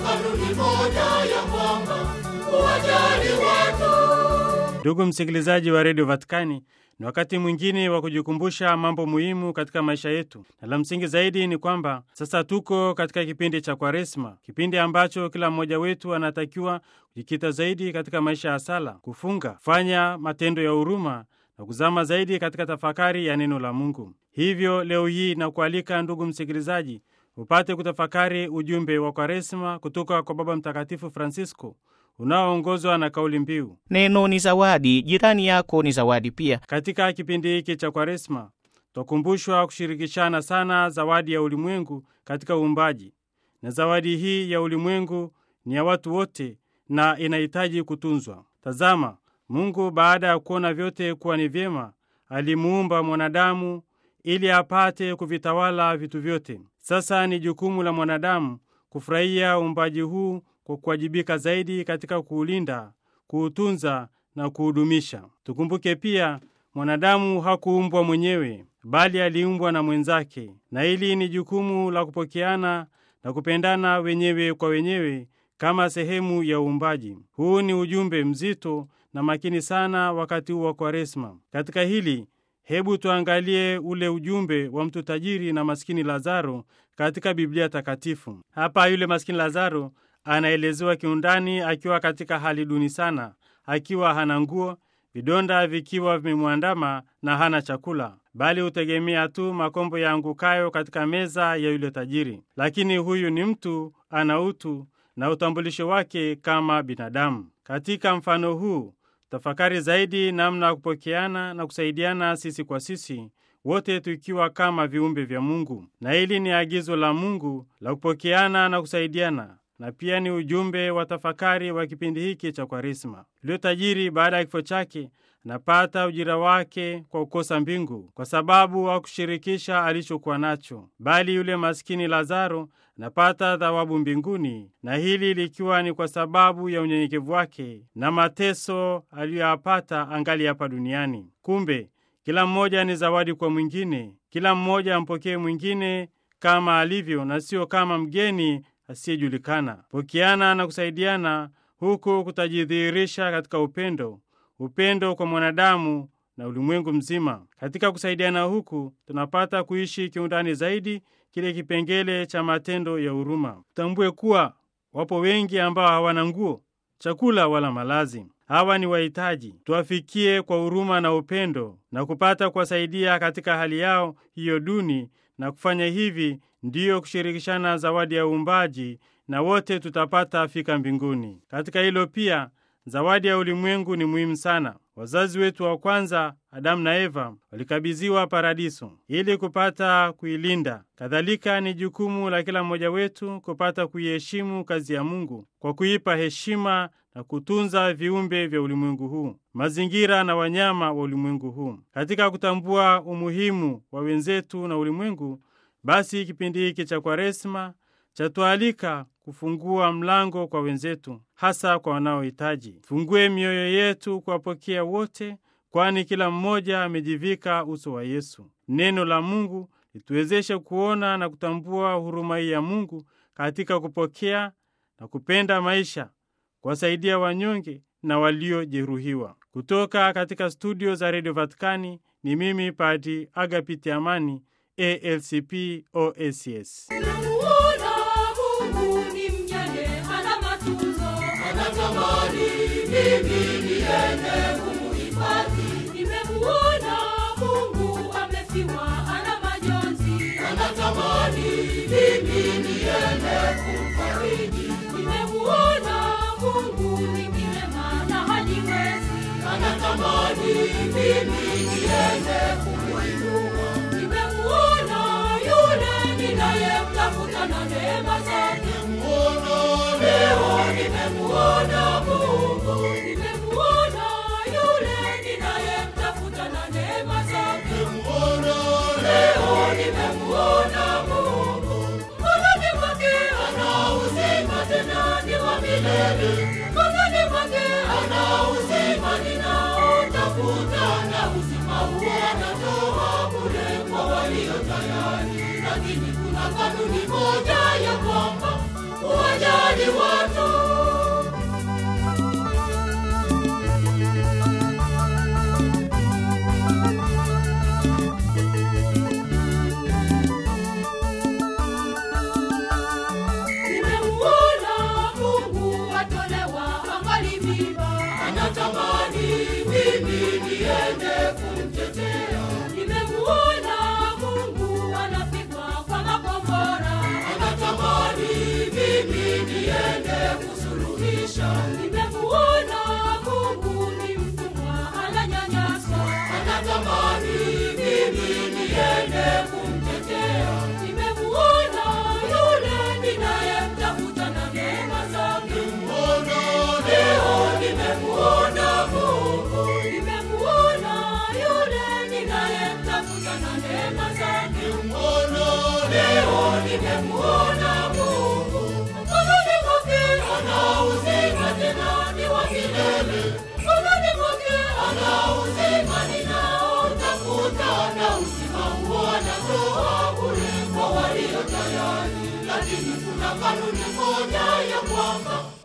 kanuni moja ya kwamba uwajali watu. Ndugu msikilizaji wa redio Vatikani, ni wakati mwingine wa kujikumbusha mambo muhimu katika maisha yetu, na la msingi zaidi ni kwamba sasa tuko katika kipindi cha Kwaresma, kipindi ambacho kila mmoja wetu anatakiwa kujikita zaidi katika maisha ya sala, kufunga, kufanya matendo ya huruma na kuzama zaidi katika tafakari ya neno la Mungu. Hivyo leo hii nakualika ndugu msikilizaji, upate kutafakari ujumbe wa Kwaresma kutoka kwa Baba Mtakatifu Francisco unaoongozwa na kauli mbiu Neno ni zawadi, jirani yako ni zawadi pia. Katika kipindi hiki cha Kwaresma twakumbushwa kushirikishana sana zawadi ya ulimwengu katika uumbaji, na zawadi hii ya ulimwengu ni ya watu wote na inahitaji kutunzwa. Tazama, Mungu baada ya kuona vyote kuwa ni vyema, alimuumba mwanadamu ili apate kuvitawala vitu vyote. Sasa ni jukumu la mwanadamu kufurahia uumbaji huu kwa kuwajibika zaidi katika kuulinda, kuutunza na kuudumisha. Tukumbuke pia mwanadamu hakuumbwa mwenyewe, bali aliumbwa na mwenzake, na hili ni jukumu la kupokeana na kupendana wenyewe kwa wenyewe kama sehemu ya uumbaji. Huu ni ujumbe mzito na makini sana wakati huu wa Kwaresma. Katika hili hebu tuangalie ule ujumbe wa mtu tajiri na maskini Lazaro katika Biblia Takatifu. Hapa yule maskini Lazaro anaelezewa kiundani akiwa katika hali duni sana, akiwa hana nguo, vidonda vikiwa vimemwandama na hana chakula, bali hutegemea tu makombo yaangukayo katika meza ya yule tajiri. Lakini huyu ni mtu ana utu na utambulisho wake kama binadamu. Katika mfano huu tafakari zaidi namna ya kupokeana na kusaidiana sisi kwa sisi, wote tukiwa kama viumbe vya Mungu. Na hili ni agizo la Mungu la kupokeana na kusaidiana, na pia ni ujumbe wa tafakari wa kipindi hiki cha Kwaresma. Yule tajiri baada ya kifo chake anapata ujira wake kwa kukosa mbingu, kwa sababu hakushirikisha alichokuwa nacho, bali yule maskini Lazaro anapata thawabu mbinguni, na hili likiwa ni kwa sababu ya unyenyekevu wake na mateso aliyoyapata angali hapa duniani. Kumbe kila mmoja ni zawadi kwa mwingine, kila mmoja ampokee mwingine kama alivyo, na sio kama mgeni asiyejulikana. Pokeana na kusaidiana huku kutajidhihirisha katika upendo, upendo kwa mwanadamu na ulimwengu mzima. Katika kusaidiana huku tunapata kuishi kiundani zaidi kile kipengele cha matendo ya huruma. Tutambue kuwa wapo wengi ambao hawana nguo, chakula wala malazi. Hawa ni wahitaji. Tuwafikie kwa huruma na upendo na kupata kuwasaidia katika hali yao hiyo duni, na kufanya hivi ndiyo kushirikishana zawadi ya uumbaji, na wote tutapata fika mbinguni. Katika hilo pia zawadi ya ulimwengu ni muhimu sana. Wazazi wetu wa kwanza Adamu na Eva walikabidhiwa paradiso ili kupata kuilinda. Kadhalika ni jukumu la kila mmoja wetu kupata kuiheshimu kazi ya Mungu kwa kuipa heshima na kutunza viumbe vya ulimwengu huu, mazingira na wanyama wa ulimwengu huu. Katika kutambua umuhimu wa wenzetu na ulimwengu, basi kipindi hiki cha Kwaresma chatualika kufungua mlango kwa wenzetu, hasa kwa wanaohitaji. Fungue mioyo yetu kuwapokea wote, kwani kila mmoja amejivika uso wa Yesu. Neno la Mungu lituwezeshe kuona na kutambua huruma hii ya Mungu katika kupokea na kupenda maisha, kuwasaidia wanyonge na waliojeruhiwa. Kutoka katika studio za redio Vatikani ni mimi Padi Agapiti Amani, ALCP OSS. Namuona Mungu ni mjane, hana matunzo, anatamani mimi niende kumuhifadhi. Nimemuona Mungu amefiwa, ana majonzi, anatamani mimi niende kumfariji. Nimemuona Mungu ni kilema na hajiwezi, anatamani mimi niende kumuinua. Nimemuona yule ninayemtafuta na neema zake. Leo nimemuona Mungu, nimemuona yule ninayemtafuta na neema zake. Leo nimemuona Mungu, mkononi mwake ana uzima, tena ni wa milele. Mkononi mwake ana uzima ninaotafuta, na uzima huo anatoa bure kwa walio tayari. Lakini kuna kanuni moja ya kwamba uwajali kutisha. Nimemuona Mungu ni mtumwa, ananyanyaswa, anatamani mimi niende kumtetea. Nimemuona yule ninayemtafuta na neema zake. Leo nimemuona Mungu, nimemuona yule ninayemtafuta na neema zake. Leo nimemuona Mungu, mkononi mwake ana uzima tena ni wa milele. Mkononi mwake ana uzima ninaotafuta, na uzima huo anatoa bure kwa walio tayari. Lakini kuna kanuni moja ya kwamba